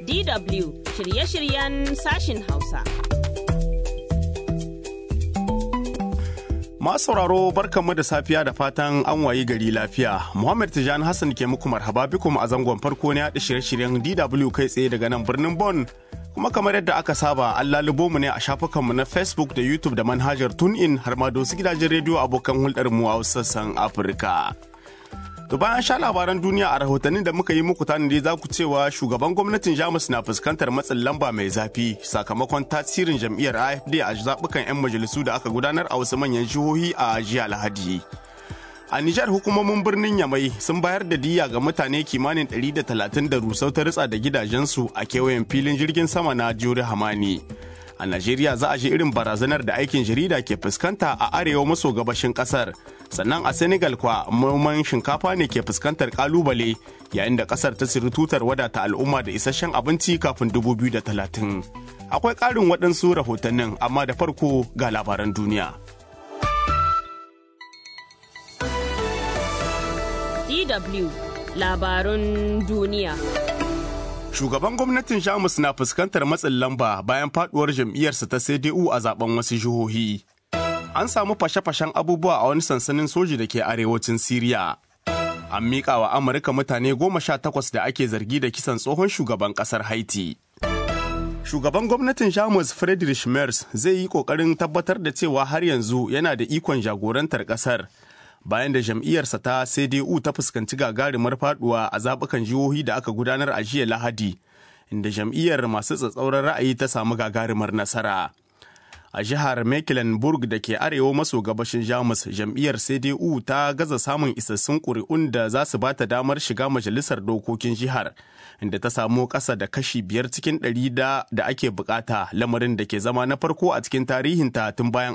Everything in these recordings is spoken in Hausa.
DW shirye-shiryen sashin Hausa. Masu sauraro barkanmu da safiya da fatan an wayi gari lafiya. Muhammad Tijani Hassan ke muku marhaba bikum a zangon farko na yaɗa shirye-shiryen DW kai tsaye daga nan birnin Bon. Kuma kamar yadda aka saba an lalubo mu ne a shafukanmu na Facebook da YouTube da manhajar TuneIn har ma da wasu gidajen rediyo abokan hulɗar mu a sassan Afirka. To bayan sha labaran duniya a rahotannin da muka yi muku tanadi za ku cewa shugaban gwamnatin Jamus na fuskantar matsin lamba mai zafi sakamakon tasirin jam'iyyar AFD a zaɓukan 'yan majalisu da aka gudanar a wasu manyan jihohi a jiya Lahadi. A Nijar hukumomin birnin Yamai sun bayar da diya ga mutane kimanin 130 da rusau ta ritsa da gidajensu a kewayen filin jirgin sama na Jure Hamani. a Najeriya za a ji irin barazanar da aikin jarida ke fuskanta a arewa maso gabashin kasar. Sannan a Senegal kwa noman shinkafa ne ke fuskantar kalubale yayin da kasar ta siri tutar wadata al'umma da isasshen abinci kafin 2030. Akwai ƙarin waɗansu rahotannin amma da farko ga labaran duniya. DW labarun duniya. Shugaban gwamnatin Jamus na fuskantar matsin lamba bayan faduwar jam'iyyarsa ta CDU a zaben wasu jihohi. An samu fashe-fashen abubuwa a wani sansanin soji da ke arewacin Siriya. An miƙa wa Amurka mutane goma sha takwas da ake zargi da kisan tsohon shugaban ƙasar Haiti. Shugaban gwamnatin Jamus Friedrich Merz zai yi ƙoƙarin tabbatar da cewa har yanzu yana da ikon jagorantar ƙasar. bayan da jam'iyyarsa ta CDU ta fuskanci gagarumar faduwa a zabukan jihohi da aka gudanar a jiya Lahadi, inda jam'iyyar masu tsatsauran ra'ayi ta samu gagarumar nasara. A jihar Mecklenburg da ke arewa maso gabashin Jamus, jam'iyyar CDU ta gaza samun isassun ƙuri'un da za su bata damar shiga majalisar dokokin jihar, inda ta samu ƙasa da kashi biyar cikin ɗari da da ake bukata lamarin da ke zama na farko a cikin tarihinta tun bayan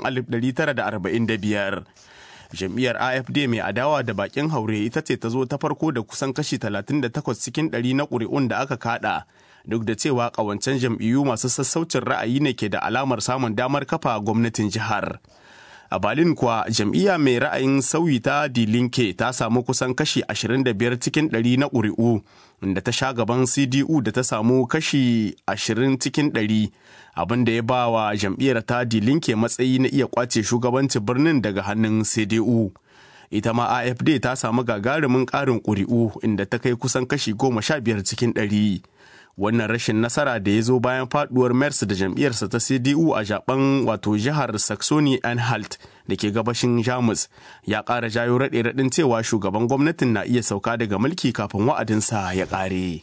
1945. jam'iyyar afd mai adawa da bakin haure ita ce ta zo ta farko da kusan kashi 38 cikin 100 na ƙuri'un da aka kada duk da cewa ƙawancen jam'iyyu masu sassaucin ra'ayi ne ke da alamar samun damar kafa gwamnatin jihar a Berlin kuwa jam'iyya mai ra'ayin sauyi ta dilinke ta samu kusan kashi 25 cikin 100 na ƙuri'u inda ta sha gaban cdu da ta samu kashi 20 cikin 100 abin da ya ba wa jam'iyyar ta dilinke matsayi na iya kwace shugabancin birnin daga hannun cdu ita ma afd ta samu gagarumin ƙarin ƙuri'u inda ta kai kusan kashi 15 cikin 100 wannan rashin nasara da ya zo bayan faduwar mers da jam'iyyarsa ta cdu a zaben wato jihar saxony anhalt da ke gabashin jamus ya ƙara jayo raɗe raɗin cewa shugaban gwamnatin na iya sauka daga mulki kafin wa'adinsa ya ƙare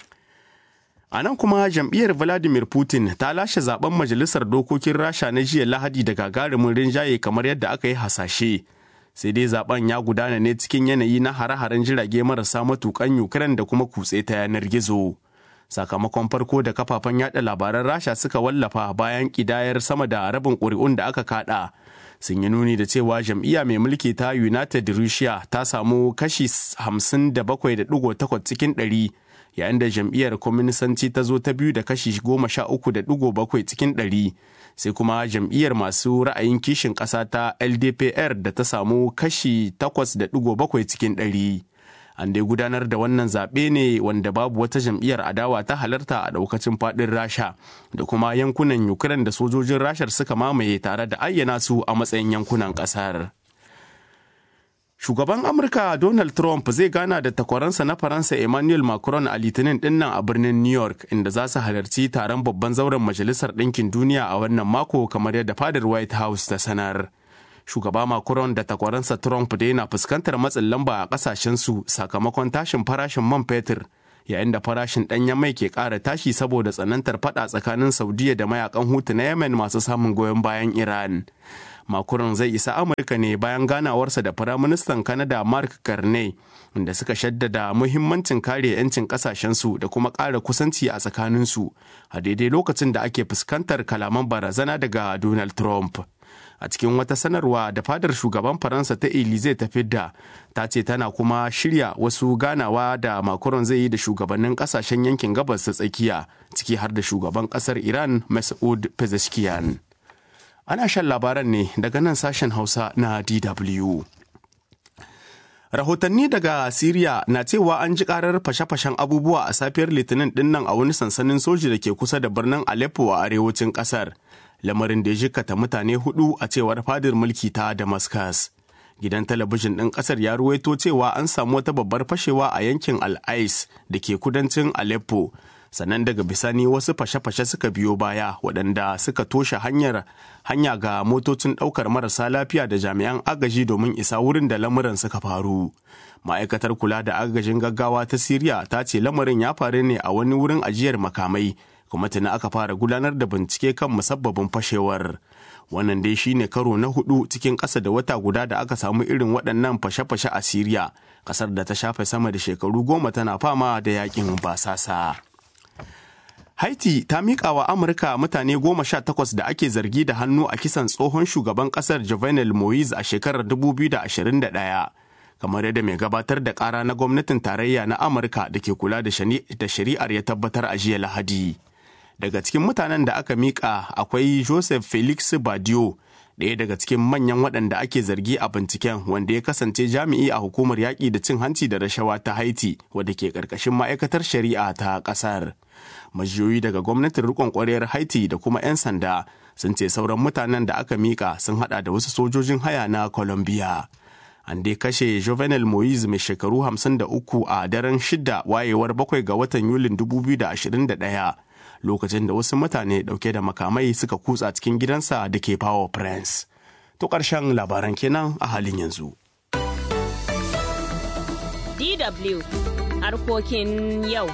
a nan kuma jam'iyyar vladimir putin ta lashe zaben majalisar dokokin rasha na jiya lahadi da gagarumin rinjaye kamar yadda aka yi hasashe sai dai zaben ya gudana ne cikin yanayi na hare-haren jirage marasa matukan ukraine da kuma kutse ta yanar gizo sakamakon farko da kafafen yada labaran rasha suka wallafa bayan kidayar sama da rabin ƙuri'un da aka kada sun yi nuni da cewa jam'iyya mai mulki ta united russia ta samu kashi 57.8 cikin 100 yayin da jam'iyyar kwaminisanci ta zo ta biyu da kashi 13.7 cikin 100 sai kuma jam'iyyar masu ra'ayin kishin ƙasa ta ldpr da ta samu kashi 8.7 cikin 100 an dai gudanar da wannan zaɓe ne wanda babu wata jam'iyyar adawa ta halarta a ɗaukacin faɗin rasha da kuma yankunan ukraine da sojojin rashar suka mamaye tare da ayyana su a matsayin yankunan ƙasar shugaban amurka donald trump zai gana da takwaransa na faransa emmanuel macron a litinin dinnan a birnin new york inda za su halarci taron babban zauren majalisar ɗinkin duniya a wannan mako kamar yadda fadar white house ta sanar shugaba Macron da takwaransa Trump da yana fuskantar matsin lamba a kasashensu sakamakon tashin farashin man fetur yayin da farashin ɗanyen mai ke ƙara tashi saboda tsanantar fada tsakanin Saudiya da mayakan Hutu na Yemen masu samun goyon bayan Iran. Macron zai isa Amurka ne bayan ganawarsa da Firaministan Canada Mark Carney inda suka shaddada muhimmancin kare 'yancin kasashensu da kuma ƙara kusanci a tsakaninsu a daidai lokacin da ake fuskantar kalaman barazana daga Donald Trump. a cikin wata sanarwa da fadar shugaban faransa ta elize ta fidda ta ce tana kuma shirya wasu ganawa da macron zai yi da shugabannin kasashen yankin gabas ta tsakiya ciki har da shugaban kasar iran masoud pezeshkian ana shan labaran ne daga nan sashen hausa na dw Rahotanni daga Siriya na cewa an ji karar fashe-fashen abubuwa a safiyar Litinin dinnan a wani sansanin soji da ke kusa da birnin Aleppo a arewacin kasar. Lamarin da ya jikata mutane hudu a cewar fadar mulki ta Damascus. Gidan talabijin ɗin ƙasar ya ruwaito cewa an samu wata babbar fashewa a yankin Al-Ais da ke kudancin Aleppo. sannan daga bisani wasu fashe-fashe suka biyo baya waɗanda suka toshe hanyar hanya ga motocin ɗaukar marasa lafiya da jami'an agaji domin isa wurin da lamuran suka faru ma'aikatar kula da agajin gaggawa ta siriya ta ce lamarin ya faru ne a wani wurin ajiyar makamai kuma tuni aka fara gudanar da bincike kan musabbabin fashewar wannan dai shine karo na hudu cikin ƙasa da wata guda da aka samu irin waɗannan fashe-fashe a siriya ƙasar da ta shafe sama da shekaru goma tana fama da yakin basasa. Haiti ta miƙa wa Amurka mutane goma sha takwas da ake zargi da hannu a kisan tsohon shugaban ƙasar Jovenel Moise a shekarar 2021. Kamar yadda mai gabatar da ƙara na gwamnatin tarayya na Amurka da ke kula da shari'ar ya tabbatar a jiya Lahadi. Daga cikin mutanen da aka miƙa akwai Joseph Felix Badio, ɗaya daga cikin manyan waɗanda ake zargi a binciken wanda ya kasance jami'i a hukumar yaƙi da cin hanci da rashawa ta Haiti wadda ke ƙarƙashin ma'aikatar shari'a ta ƙasar. majiyoyi daga gwamnatin rikon kwarewar haiti da kuma 'yan sanda sun ce sauran mutanen da aka mika sun hada da wasu sojojin haya na colombia an dai kashe jovenel moise mai shekaru 53 a daren shida wayewar bakwai ga watan yulin 2021 lokacin da wasu mutane dauke da makamai suka kutsa cikin gidansa da ke power prince to ƙarshen labaran kenan a halin yanzu DW harkokin yau.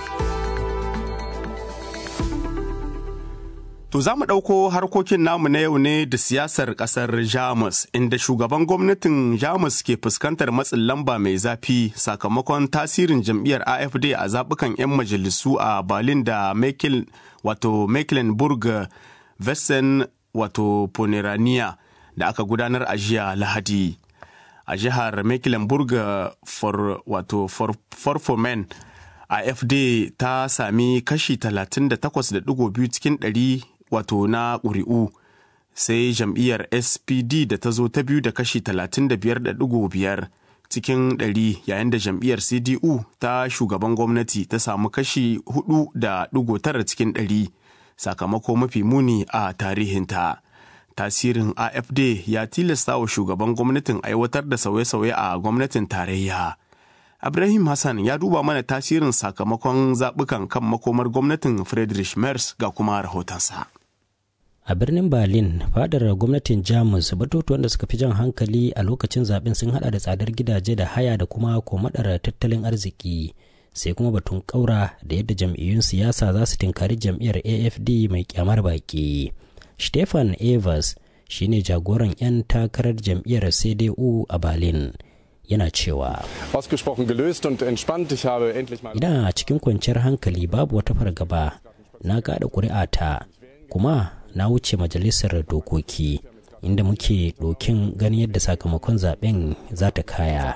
To za mu ɗauko harkokin namu na yau ne da siyasar ƙasar Jamus, inda shugaban gwamnatin Jamus ke fuskantar matsin lamba mai zafi sakamakon tasirin jam'iyyar AFD a zaɓukan 'yan majalisu a Berlin da Mecklen, wato Mecklenburg Western wato Pomerania da aka gudanar a jiya Lahadi. A jihar Mecklenburg for, wato Forfomen, AFD ta sami kashi 38.2 cikin ɗari. wato na ƙuri'u sai jam'iyyar spd da ta zo ta biyu da kashi 35.5 cikin 100 yayin da jam'iyyar cdu ta shugaban gwamnati ta samu kashi 4.9 cikin 100 sakamako mafi muni a tarihinta tasirin afd ya tilasta wa shugaban gwamnatin aiwatar da sauye-sauye a gwamnatin tarayya Ibrahim Hassan ya duba mana tasirin sakamakon zaɓukan kan makomar gwamnatin Friedrich Merz ga kuma rahotonsa. A birnin Berlin, fadar gwamnatin Jamus batutuwan da suka fi jan hankali a lokacin zaben sun hada da tsadar gidaje da haya da kuma komadar tattalin arziki. Sai kuma batun ƙaura da yadda jam'iyyun siyasa za su tinkari jam'iyyar AFD mai kyamar baki. Stefan Evers shine jagoran 'yan takarar jam'iyyar CDU a Berlin. yana cewa ina cikin kwanciyar hankali babu wata fargaba na kada ƙuri'ata kuma na wuce majalisar dokoki inda muke ɗokin ganin yadda sakamakon zaben za ta kaya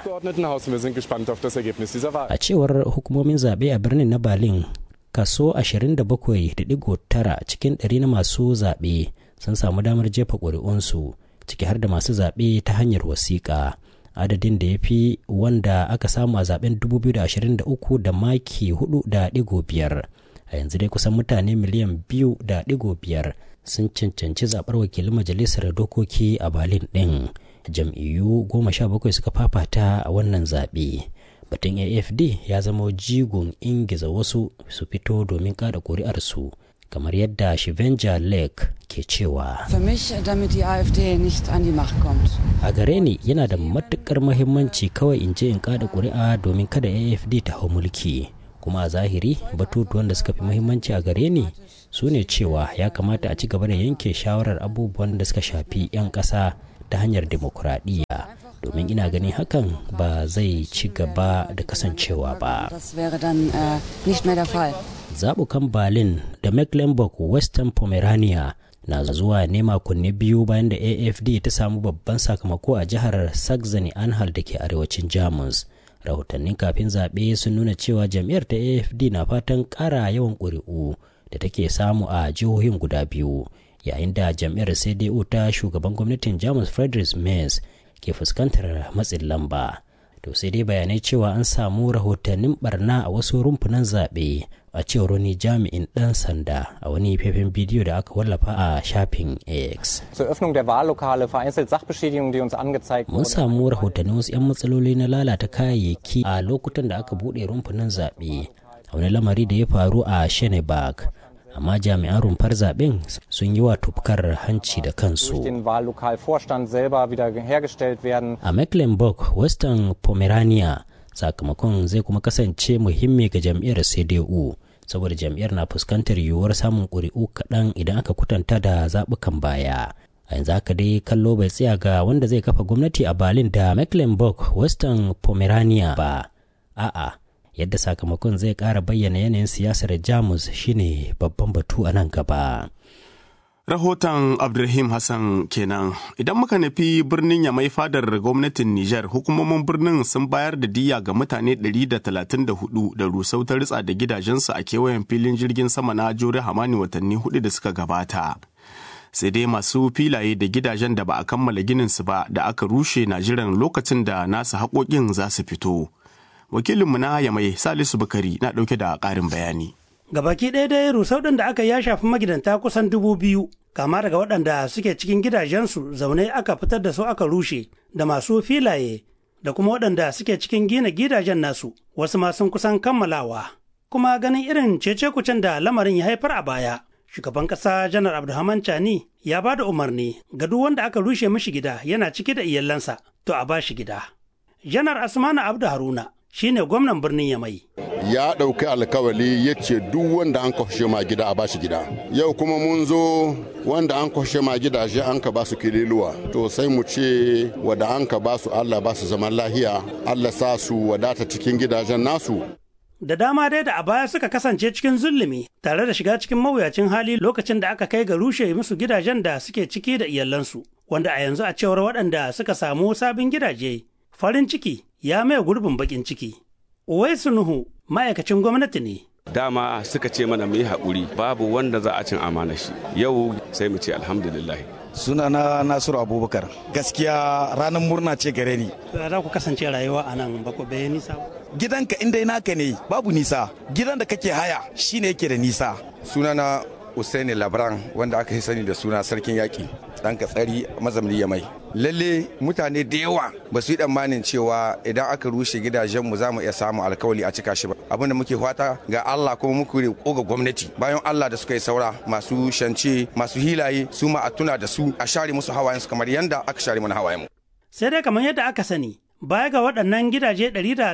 a cewar hukumomin zaɓe a birnin na berlin kaso 27.9 cikin ɗari na masu zaɓe sun samu damar jefa ƙuri'unsu ciki har da masu zaɓe ta hanyar wasiƙa adadin da ya fi wanda aka samu a zaben 2023 da maki 4.5 a yanzu dai kusan mutane miliyan 2.5 sun cancanci zaɓar wakilin majalisar dokoki a berlin ɗin jam'iyyu goma sha bakwai suka fafata a wannan zaɓe batun afd ya zama jigon ingiza wasu su fito domin kada ƙuri'arsu kamar yadda Shivenja Lake ke cewa. A gare ni yana da matukar mahimmanci kawai in je in kada ƙuri'a domin kada AFD ta hau mulki. Kuma a zahiri batutuwan da suka fi mahimmanci a gare ni su ne cewa ya kamata a ci gaba da yanke shawarar abubuwan da suka shafi 'yan ƙasa ta hanyar demokuraɗiyya. domin ina ganin hakan ba zai ci gaba da kasancewa ba. Zaɓukan Berlin da Mecklenburg Western Pomerania na zuwa ne makonni biyu bayan da AFD ta samu babban sakamako a jihar Saxony-Anhalt da ke arewacin Jamus. Rahotannin kafin zaɓe sun nuna cewa jam'iyyar ta AFD na fatan ƙara yawan ƙuri'u da take samu a jihohin guda biyu, yayin da jam'iyyar CDU ta shugaban gwamnatin Jamus Friedrich Merz ke fuskantar matsin lamba to sai dai bayanai cewa an samu rahotannin barna a wasu rumfunan zaɓe a cewar wani jami'in ɗan sanda a wani faifan bidiyo da aka wallafa a shafin x Zur Öffnung der Wahllokale vereinzelt Sachbeschädigungen, die uns angezeigt mun samu rahotannin wasu 'yan matsaloli na lalata kayayyaki a lokutan da aka buɗe rumfunan zaɓe a wani lamari da ya faru a shenebag amma jami'an rumfar zaɓen sun yi wa tufkar hanci da durch kansu den Wahllokalvorstand selber wieder hergestellt werden. a mecklenburg western pomerania sakamakon zai kuma kasance muhimmi ga jam'iyyar cdu saboda jam'iyyar na fuskantar yiwuwar samun ƙuri'u kaɗan idan aka kutanta da zaɓukan baya a yanzu haka dai kallo bai tsaya ga wanda zai kafa gwamnati a berlin da mecklenburg western pomerania ba a'a yadda sakamakon zai ƙara bayyana yanayin siyasar jamus shine babban batu a nan gaba Rahoton Abdulrahim Hassan kenan. Idan muka nufi birnin Yamai fadar gwamnatin Nijar, hukumomin birnin sun bayar da diya ga mutane 134 da rusau ta ritsa da gidajensu a kewayen filin jirgin sama na Jore Hamani watanni hudu da suka gabata. Sai dai masu filaye da gidajen da ba a kammala gininsu ba da aka rushe na jiran lokacin da nasu haƙoƙin za su fito. Wakilinmu na Yamai Salisu Bukari na ɗauke da ƙarin bayani. Gabaki ɗaya dai rusau ɗin da aka ya shafi magidanta kusan dubu biyu, kama daga waɗanda suke cikin gidajensu zaune aka fitar da su aka rushe, da masu filaye, da kuma waɗanda suke cikin gina gidajen nasu, wasu ma sun kusan kammalawa. Kuma ganin irin cece-kucen da lamarin ya haifar a baya, shugaban ƙasa janar Abdulrahman Chani ya ba da umarni ga duk wanda aka rushe mishi gida yana cike da iyalansa, to a ba shi gida. Janar Asmana Abdu Haruna shine gwamnan birnin Yamai. ya ɗauki alkawali ya ce duk wanda an kwashe ma gida a bashi gida yau kuma mun zo wanda an kwashe ma gidaje an ka basu kililuwa to sai mu ce wada an ka basu allah basu zaman lahiya allah sa su wadata cikin gidajen nasu Da dama dai da a baya suka kasance cikin zulumi tare da shiga cikin mawuyacin hali lokacin da aka kai ga rushe musu gidajen da suke ciki da iyalansu, wanda a yanzu a cewar waɗanda suka samu sabin gidaje, farin ciki ya maye gurbin baƙin ciki. Uwaisu Nuhu ma'aikacin gwamnati ne. dama suka ce mana mu yi haƙuri babu wanda za a cin amana shi yau sai mu ce alhamdulillah sunana nasiru abubakar gaskiya ranar murna ce gare ni To za ku kasance rayuwa a nan ba ku bai nisa ba. gidanka inda naka ne babu nisa gidan da kake haya shine yake da nisa sunana Usaini Labran wanda aka yi sani da suna sarkin yaƙi ɗan katsari mazamni ya mai. Lalle mutane da yawa ba su yi tsammanin cewa idan aka rushe gidajenmu za mu iya samun alkawali a cika shi ba. Abin da muke fata ga Allah kuma muku roƙo ga gwamnati bayan Allah da suka yi saura masu shance masu hilaye su ma a tuna da su a share musu hawayensu kamar yanda aka share mana hawayenmu. Sai dai kamar yadda aka sani, baya ga waɗannan gidaje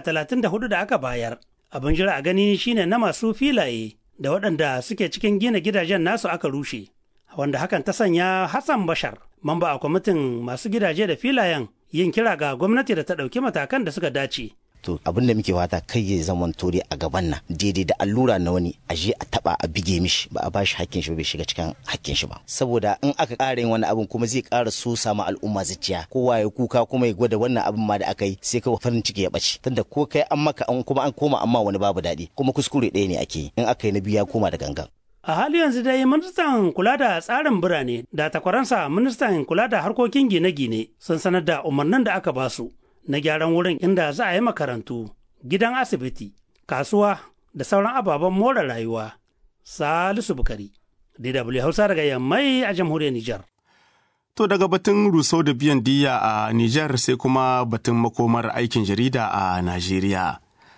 134 da aka bayar, abin jira a gani shine na masu filaye da waɗanda suke cikin gina gidajen nasu aka rushe. Wanda hakan ta sanya Hassan Bashar, mamba a kwamitin masu gidaje da filayen yin kira ga gwamnati da ta ɗauki matakan da suka dace. to abin da muke fata kai ya zama dai a gaban nan daidai da allura na wani a je a taba a bige mishi ba a bashi hakkin shi ba bai shiga cikin hakkin shi ba saboda in aka ƙara yin wani abin kuma zai ƙara so sama al'umma zuciya kowa ya kuka kuma ya gwada wannan abin ma da aka yi sai kawai farin ciki ya ɓace tunda ko kai an maka an kuma an koma amma wani babu daɗi kuma kuskure ɗaya ne ake yi in aka yi na biyu ya koma da gangan A hali yanzu dai ministan kula da tsarin birane da takwaransa ministan kula da harkokin gine-gine sun sanar da umarnin da aka basu na gyaran wurin inda za a yi makarantu, gidan asibiti, kasuwa da sauran ababen more rayuwa. Salisu Bukari, DW Hausa daga Yammai a jamhuriyar Nijar. To daga batun rusau da biyan diya a Nijar sai kuma batun makomar aikin jarida a Najeriya.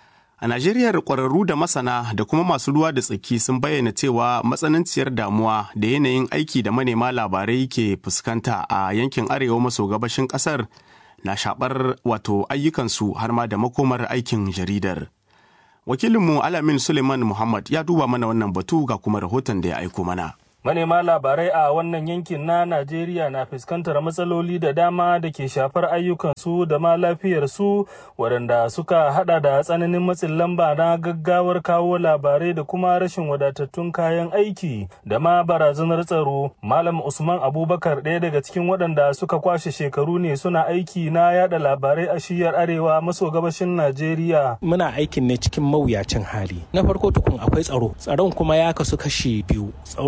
A Najeriya ƙwararru da masana da kuma masu ruwa da tsaki sun bayyana cewa matsananciyar damuwa da yanayin aiki da manema labarai ke fuskanta a yankin arewa maso gabashin ƙasar na shaɓar wato ayyukansu har ma da makomar aikin jaridar. Wakilinmu Alamin Suleiman Muhammad ya duba mana wannan batu ga kuma rahoton da ya aiko mana. Manema labarai a wannan yankin na Najeriya na fuskantar matsaloli da dama da ke shafar ayyukansu da ma lafiyarsu waɗanda suka hada da tsananin matsin lamba na gaggawar kawo labarai da kuma rashin wadatattun kayan aiki da ma barazanar tsaro. Malam Usman Abubakar ɗaya daga cikin waɗanda suka kwashe shekaru ne suna aiki na yada labarai a shiyar arewa maso gabashin Najeriya. Muna aikin ne cikin mawuyacin hali. Na farko tukun akwai tsaro. Tsaron kuma ya kasu kashi biyu. Tsaro na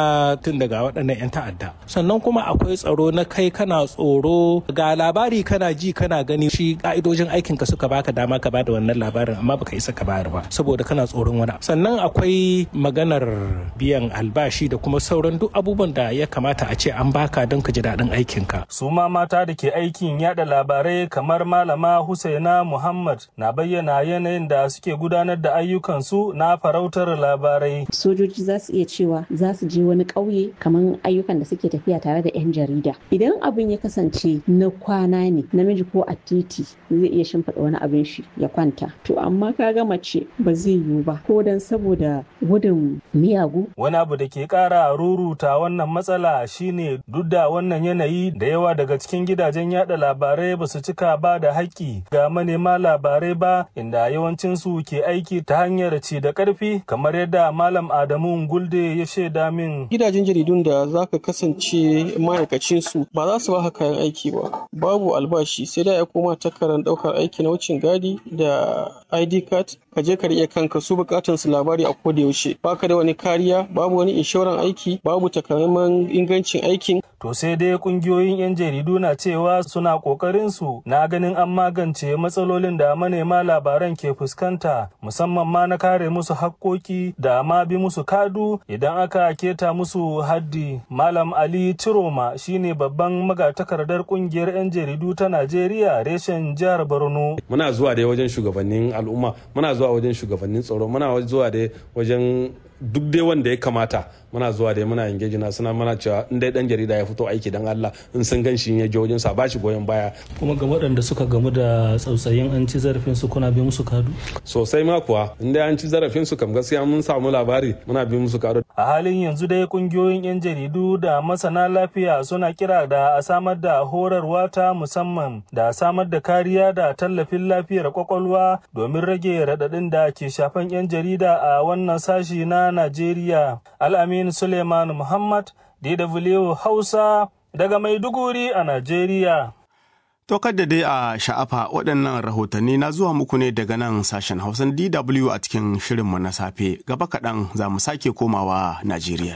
na tun daga waɗannan 'yan ta'adda sannan kuma akwai tsaro na kai kana tsoro ga labari kana ji kana gani shi ka'idojin aikin ka suka baka dama ka bada wannan labarin amma baka isa ka bayar ba saboda kana tsoron wani sannan akwai maganar biyan albashi da kuma sauran duk abubuwan da ya kamata a ce an baka don ka ji daɗin aikin ka su ma mata da ke aikin yada labarai kamar malama Husaina Muhammad na bayyana yanayin da suke gudanar da ayyukansu na farautar labarai sojoji za su iya cewa za su je wani ƙauye kamar ayyukan da suke tafiya tare da 'yan jarida idan abin ya kasance na kwana ne namiji ko a titi zai iya shimfiɗa wani abin shi ya kwanta to amma ka ga mace ba zai yiwu ba ko dan saboda gudun miyagu wani abu da ke ƙara ruruta wannan matsala shine duk da wannan yanayi da yawa daga cikin gidajen yada labarai ba su cika ba da haƙƙi ga manema labarai ba inda yawancinsu ke aiki ta hanyar ci da ƙarfi kamar yadda malam adamu gulde ya shaida min gidajen jaridun da za ka kasance ma'aikacinsu ba za su baka kayan aiki ba babu albashi sai da ya koma takarar ɗaukar aiki na wucin gadi da id card ka je ka riƙe kanka su bukatan su labari a koda yaushe baka da wani kariya babu wani inshoran aiki babu takamaiman ingancin aikin to sai dai kungiyoyin yan jaridu na cewa suna kokarin su na ganin an magance matsalolin da manema labaran ke fuskanta musamman ma na kare musu hakkoki da ma bi musu kadu idan aka keta musu haddi malam ali ciroma shine babban magatakardar kungiyar yan jaridu ta najeriya reshen jihar borno muna zuwa dai wajen shugabannin al'umma muna zuwa wajen shugabannin tsaro muna zuwa dai wajen duk dai wanda ya kamata muna zuwa dai muna engage na suna mana cewa in dai dan jarida ya fito aiki dan Allah in sun gan shi ya je wajen sa ba shi goyon baya kuma ga waɗanda suka gamu da tsautsayin an ci zarafin su kuna bi musu kadu sosai ma kuwa in dai an ci zarafin su kam gaskiya mun samu labari muna bi musu kadu a halin yanzu dai kungiyoyin yan jaridu da masana lafiya suna kira da a samar da horarwa ta musamman da samar da kariya da tallafin lafiyar kwakwalwa domin rage raɗaɗin da ke shafan yan jarida a wannan sashi na Najeriya Al'amin Suleiman Muhammad, DW Hausa, daga Maiduguri a Najeriya. To da dai a sha'afa waɗannan rahotanni na zuwa muku ne daga nan sashen Hausan DW a cikin shirinmu na safe. Gaba kaɗan za mu sake komawa Najeriya.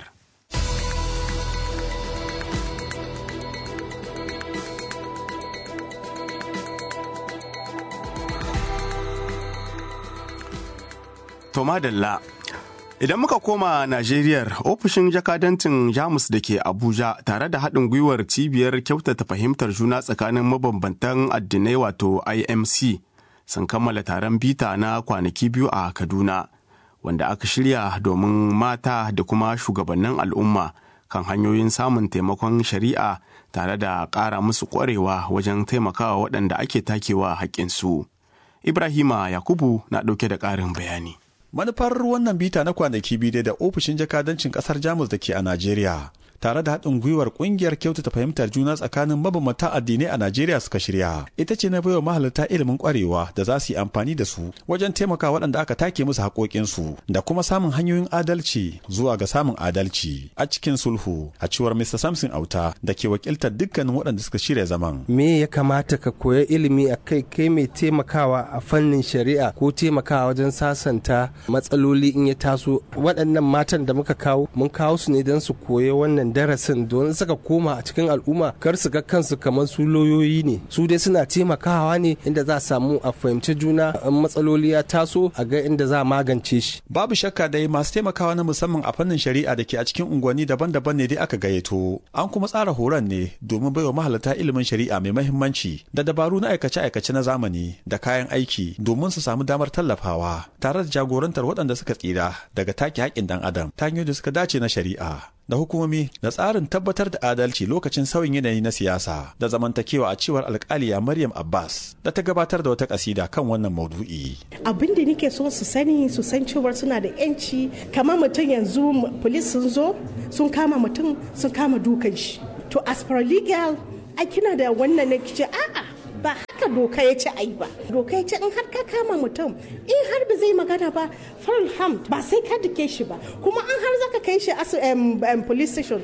To madalla Idan muka koma Najeriya, ofishin jakadancin Jamus da ke Abuja tare da haɗin gwiwar cibiyar kyautata fahimtar juna tsakanin mabambantan addinai wato IMC sun kammala taron bita na kwanaki biyu a Kaduna, wanda aka shirya domin mata da kuma shugabannin al'umma kan hanyoyin samun taimakon shari'a tare da ƙara musu ƙwarewa wajen taimakawa waɗanda ake takewa haƙƙinsu. Ibrahima Yakubu na ɗauke da ƙarin bayani. manufar wannan bita na kwanaki biyu da ofishin jakadancin kasar jamus da ke a najeriya tare da haɗin gwiwar ƙungiyar kyautata fahimtar juna tsakanin mabambanta addinai a Najeriya suka shirya. Ita ce na baiwa mahalarta ilimin ƙwarewa da za su yi amfani da su wajen taimaka waɗanda aka take musu haƙoƙinsu da kuma samun hanyoyin adalci zuwa ga samun adalci a cikin sulhu a cewar Mr. Samson Auta da ke wakiltar dukkanin waɗanda suka shirya zaman. Me ya kamata ka koya ilimi a kai kai mai taimakawa a fannin shari'a ko taimakawa wajen sasanta matsaloli in ya taso waɗannan matan da muka kawo mun kawo su ne don su koya wannan darasin don suka koma a cikin al'umma kar su ga kansu kamar su lauyoyi ne su dai suna taimakawa ne inda za a samu a fahimci juna in matsaloli ya taso a ga inda za a magance shi babu shakka dai masu taimakawa na musamman a fannin shari'a da ke a cikin unguwanni daban-daban ne dai aka gayyato an kuma tsara horon ne domin baiwa mahalarta ilimin shari'a mai mahimmanci da dabaru na aikace-aikace na zamani da kayan aiki domin su samu damar tallafawa tare da jagorantar waɗanda suka tsira daga take haƙƙin ɗan adam ta hanyoyi da suka dace na shari'a da hukumomi da tsarin tabbatar da adalci lokacin sauyin yanayi na siyasa da zamantakewa a cewar alkaliya Maryam Abbas da ta gabatar da wata kasida kan wannan maudu'i. Abin da nake so su sani su san cewar suna da yanci kamar mutum yanzu polis sun zo sun kama mutum sun kama dukan shi. To as per legal a kina da wannan ne kice a'a ba haka doka ya ce ai ba doka ya ce in har ka kama mutum in har ba zai magana ba farham ba sai ka dake shi ba kuma an har zaka kai shi asu police station yan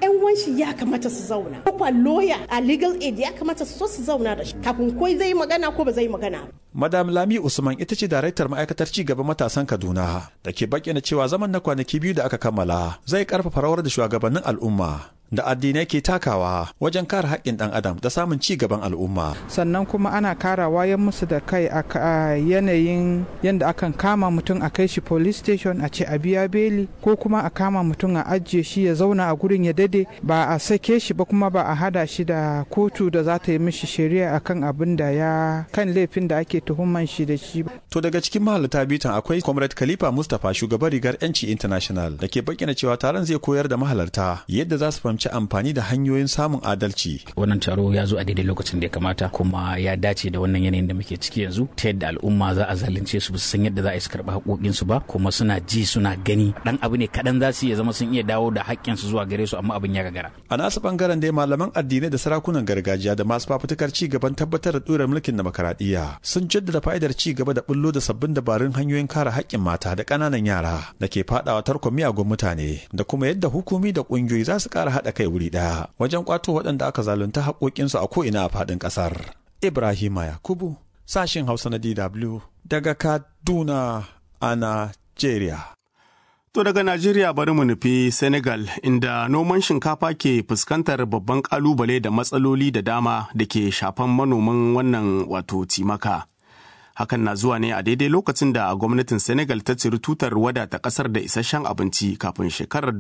yan wanshi ya kamata su zauna ko lawyer a legal aid ya kamata su so su zauna da shi kafin ko zai magana ko ba zai magana Madam Lami Usman ita ce daraktar ma'aikatar ci gaban matasan Kaduna da ke bayyana cewa zaman na kwanaki biyu da aka kammala zai karfafa rawar da shugabannin al'umma da addinai ke takawa wajen kare haƙƙin ɗan adam da samun ci gaban al'umma. sannan kuma ana kara wayan musu da kai a yanayin yadda akan kama mutum a kai shi police station a ce a biya beli ko kuma a kama mutum a ajiye shi ya zauna a gurin ya dade ba a sake shi ba kuma ba a hada shi da kotu da za ta yi mishi shari'a akan abin da ya kan laifin da ake tuhuman shi da shi. To daga cikin mahalarta bitan akwai Comrade Khalifa Mustapha shugaban rigar 'yanci international da ke bayyana cewa taron zai koyar da mahalarta yadda za su fahimci fahimci amfani da hanyoyin samun adalci. Wannan taro ya zo a daidai lokacin da ya kamata kuma ya dace da wannan yanayin da muke ciki yanzu ta yadda al'umma za a zalunce su su san yadda za a yi su karɓi haƙoƙinsu ba kuma suna ji suna gani dan abu ne kaɗan za su iya zama sun iya dawo da haƙƙinsu zuwa gare su amma abin ya gagara. A nasu bangaren dai malaman addinai da sarakunan gargajiya da masu fafutukar ci gaban tabbatar da ɗorar mulkin demokaradiyya sun jaddada fa'idar ci gaba da bullo da sabbin dabarun hanyoyin kare haƙƙin mata da ƙananan yara da ke faɗawa tarkon miyagun mutane da kuma yadda hukumi da ƙungiyoyi za su ƙara haɗa haɗa kai wuri ɗaya wajen ƙwato waɗanda aka zalunta haƙoƙinsu a ko'ina a faɗin ƙasar. Ibrahima Yakubu, sashin Hausa na DW daga Kaduna a Najeriya. To daga Najeriya bari mu nufi Senegal inda noman shinkafa ke fuskantar babban ƙalubale da matsaloli da dama da ke shafan manoman wannan wato timaka. Hakan na zuwa ne a daidai lokacin da gwamnatin Senegal ta ciri tutar wadata ƙasar da isasshen abinci kafin shekarar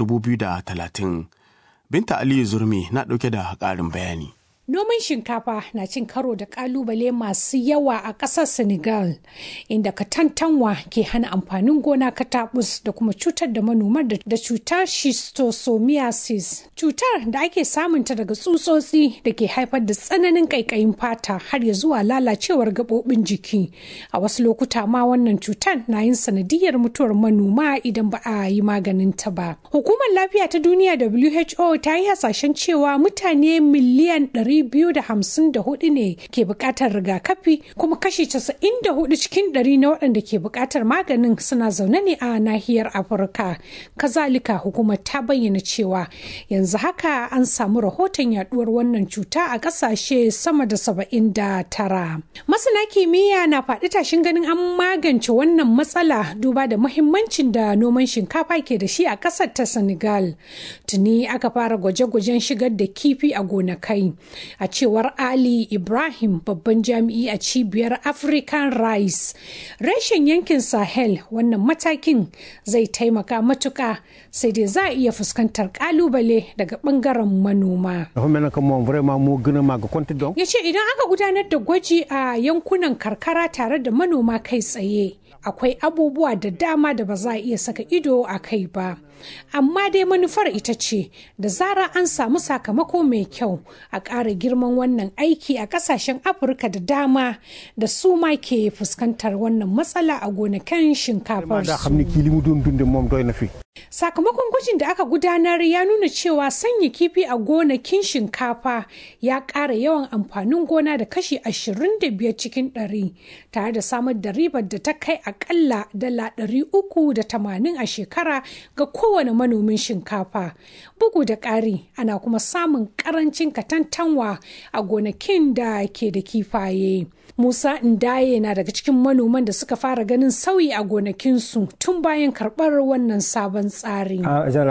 2030. Binta Aliyu Zurmi na ɗauke da ƙarin bayani. Noman shinkafa na cin karo da kalubale masu yawa a ƙasar Senegal, inda katantanwa ke hana amfanin gona katabus da kuma cutar da manoma da cutar schistosomiasis. Cutar da ake samunta daga tsutsotsi da ke haifar da tsananin ƙaiƙayin fata har ya zuwa lalacewar gaɓoɓin jiki. A wasu lokuta ma wannan cutar na yin sanadiyar mutuwar manoma idan ba a yi maganin ta ba. Hukumar lafiya ta duniya WHO ta yi hasashen cewa mutane miliyan 254 ne ke bukatar rigakafi kuma kashi 94 cikin 100 na waɗanda ke bukatar maganin suna zaune ne a nahiyar afirka kazalika hukumar ta bayyana cewa yanzu haka an samu rahoton yaduwar wannan cuta a ƙasashe sama da 79 masana kimiyya na faɗi tashin ganin an magance wannan matsala duba da muhimmancin da noman shinkafa ke da shi a ƙasar ta senegal tuni aka fara gwaje-gwajen shigar da kifi a gonakai a cewar ali ibrahim babban jami'i a cibiyar african rice reshen yankin sahel wannan matakin zai taimaka matuka sai dai za a iya fuskantar kalubale daga bangaren manoma ya ce idan aka gudanar da gwaji a yankunan karkara tare da manoma kai tsaye akwai abubuwa da dama da ba za a iya saka ido a kai ba amma dai manufar ita ce da zara an samu sakamako mai kyau a ƙara girman wannan aiki a ƙasashen afirka da dama da su ma ke fuskantar wannan matsala a gonakin shinkafar sakamakon gwajin da aka gudanar ya nuna cewa sanya kifi a gonakin shinkafa ya ƙara yawan amfanin gona da kashi 25 cikin 100 tare da samar da ribar da ta kai akalla dala 380 a shekara ga kowane manomin shinkafa bugu da ƙari ana kuma samun ƙarancin katantanwa a gonakin da ke da kifaye musa ndaye na daga cikin manoman da suka fara ganin sauyi a gonakinsu tun bayan karɓar wannan sabon tsari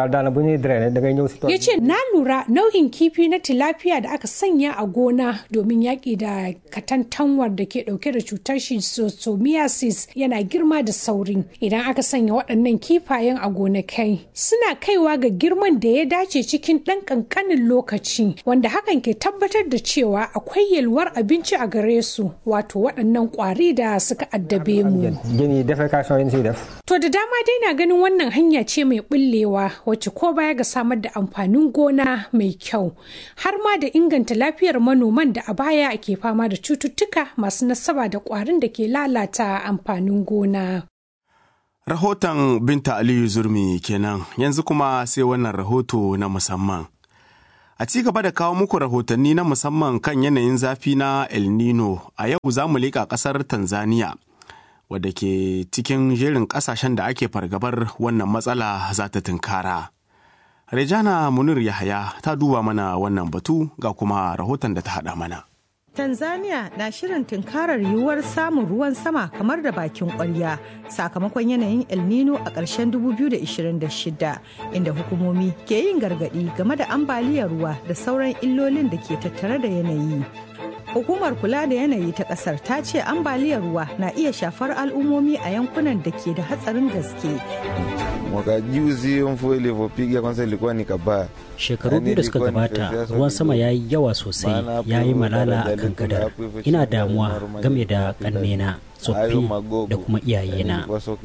ya ce na lura nau'in kifi na tilapia da aka sanya a gona domin yaƙi da katantanwar da ke ɗauke da cutar schistosomiasis yana girma da sauri idan aka sanya waɗannan kifayen a gonakai suna kaiwa ga girman da ya dace cikin ɗan ƙanƙanin lokaci wanda hakan ke tabbatar da cewa akwai yalwar abinci a gare su wato waɗannan ƙwari da suka addabe mu. To da dama dai na ganin wannan hanya ce mai bullewa wacce ko baya ga samar da amfanin gona mai kyau har ma da inganta lafiyar manoman da a baya ke fama da cututtuka masu nasaba da ƙwarin da ke lalata amfanin gona. Rahoton Binta Aliyu Zurmi kenan yanzu kuma sai wannan rahoto na musamman. A ci gaba da kawo muku rahotanni na musamman kan yanayin zafi na El Nino a yau za mu leƙa ƙasar Tanzania wadda ke cikin jerin ƙasashen da ake fargabar wannan matsala za ta tunkara. Rejana Munir Yahaya ta duba mana wannan batu ga kuma rahoton da ta haɗa mana. Tanzania na shirin tunkarar yiwuwar samun ruwan sama kamar da bakin kwarya sakamakon yanayin El Nino a ƙarshen 2026 inda hukumomi ke yin gargaɗi game da ambaliyar ruwa da sauran illolin da ke tattare da yanayi. Hukumar kula da yanayi ta ƙasar ta ce ambaliyar ruwa na iya shafar al'ummomi a yankunan da ke da hatsarin gaske. Mwaka juzi mvua ilivyopiga kwanza ilikuwa ni kabaya. Shekaru biyu da suka gabata ruwan sama ya yi yawa sosai ya yi malala a kan gadar. Ina damuwa game da ƙannena, tsoffi da kuma iyayena.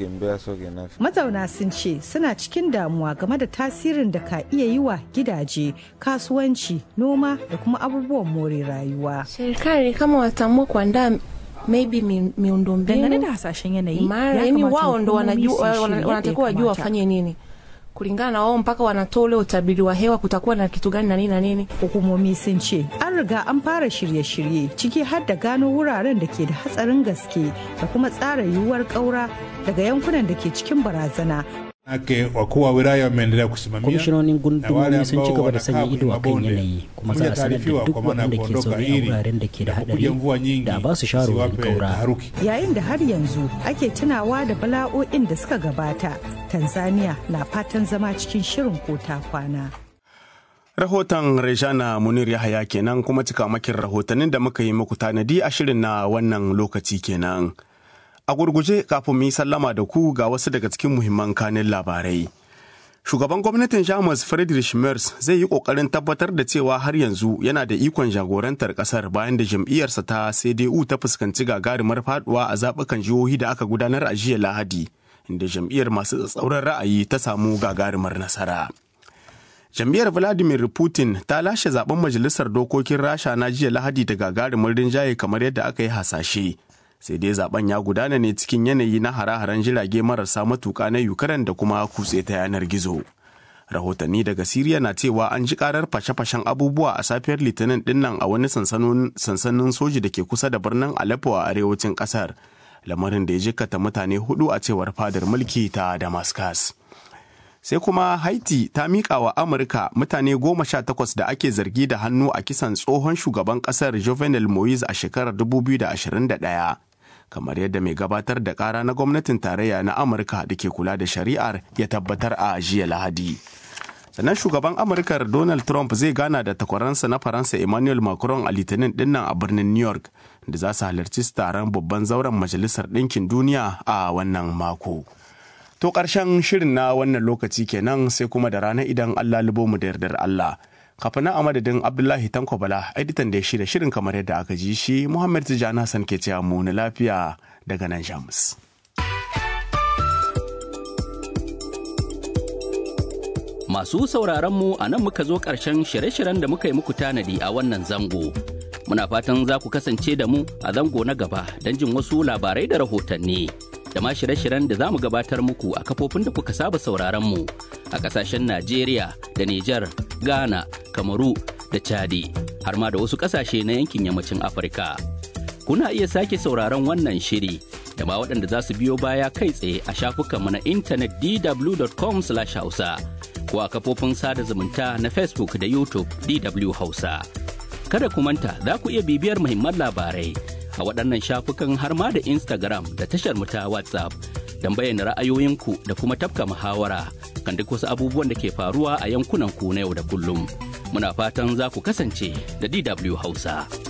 Mazauna sun ce suna cikin damuwa game da tasirin da ka iya yi wa gidaje, kasuwanci, noma da kuma abubuwan more rayuwa. Serikali kama wataamua kuandaa maybe miundombinu dangane da hasashen yanayi mara yani wao ndo wanatakiwa wajua wafanye nini kulingana na wao mpaka wanatoa ule utabiri wa hewa kutakuwa na kitu gani na nini na nini hukumomi sun ce an riga an fara shirye-shirye ciki har da gano wuraren da ke da hatsarin gaske da kuma tsara yiwuwar ƙaura daga yankunan da ke cikin barazana Ake wakuu wa wilaya wameendelea kusimamia kwamishinonin gundumomi sun ci gaba da sanya ido a kan yanayi kuma za a sanar da duk waɗanda ke zaune a wuraren da ke da haɗari da ba su shawarwarin kaura. Yayin da har yanzu ake tunawa da bala'o'in da suka gabata, Tanzania na fatan zama cikin shirin ko ta kwana. Rahoton Rejana Munir Yahaya kenan kuma cikamakin rahotannin da muka yi muku tanadi a shirin na wannan lokaci kenan. A gurguje kafin mu yi sallama da ku ga wasu daga cikin muhimman kanin labarai. Shugaban gwamnatin Jamus Friedrich Merz zai yi kokarin tabbatar da cewa har yanzu yana da ikon jagorantar kasar bayan da jam'iyyarsa ta CDU ta fuskanci gagarumar faduwa a zaɓukan jihohi da aka gudanar a jiya Lahadi, inda jam'iyyar masu tsatsauran ra'ayi ta samu gagarumar nasara. Jam'iyyar Vladimir Putin ta lashe zaben majalisar dokokin Rasha na jiya Lahadi da gagarumin rinjaye kamar yadda aka yi hasashe. sai dai zaben ya gudana ne cikin yanayi na hare-haren jirage marasa matuka na ukraine da kuma kutse ta yanar gizo rahotanni daga siriya na cewa an ji karar fashe-fashen abubuwa a safiyar litinin dinnan a wani sansanin soji da ke kusa da birnin aleppo a arewacin kasar lamarin da ya jikata mutane hudu a cewar fadar mulki ta damascus sai kuma haiti ta miƙa wa amurka mutane goma sha takwas da ake zargi da hannu a kisan tsohon shugaban ƙasar jovenel moise a shekarar 2021 kamar yadda mai gabatar da kara na gwamnatin tarayya na amurka da ke kula da shari'ar ya tabbatar a jiya lahadi sannan shugaban amurkar donald trump zai gana da takwaransa na faransa emmanuel macron a litinin dinnan a birnin new york da za su halarci taron babban zauren majalisar ɗinkin duniya a wannan mako to ƙarshen shirin na wannan lokaci kenan sai kuma da rana idan allah libo mu da yardar allah kafin a madadin abdullahi tanko bala editan da ya shirya shirin kamar yadda aka ji shi muhammad tijjani hassan ke cewa mu na lafiya daga nan jamus masu sauraron mu a nan muka zo ƙarshen shirye-shiryen da muka yi muku tanadi a wannan zango muna fatan za ku kasance da mu a zango na gaba don jin wasu labarai da rahotanni da ma shirye-shiryen da za mu gabatar muku a kafofin da kuka saba sauraron mu a ƙasashen najeriya da nijar Ghana, Kamaru da Chadi, har ma da wasu ƙasashe na yankin yammacin Afirka. Kuna iya sake sauraron wannan shiri da ma waɗanda za su biyo baya kai tsaye a shafukanmu na intanet dw.com/hausa ko a kafofin sada zumunta na Facebook da YouTube DW Hausa. Kada ku manta za ku iya bibiyar muhimman labarai a waɗannan shafukan har ma da Instagram da tashar mu ta WhatsApp don bayyana ra'ayoyinku da kuma tafka muhawara kan duk wasu abubuwan da ke faruwa a yankunan ku na yau da kullum. Muna fatan za ku kasance da DW Hausa.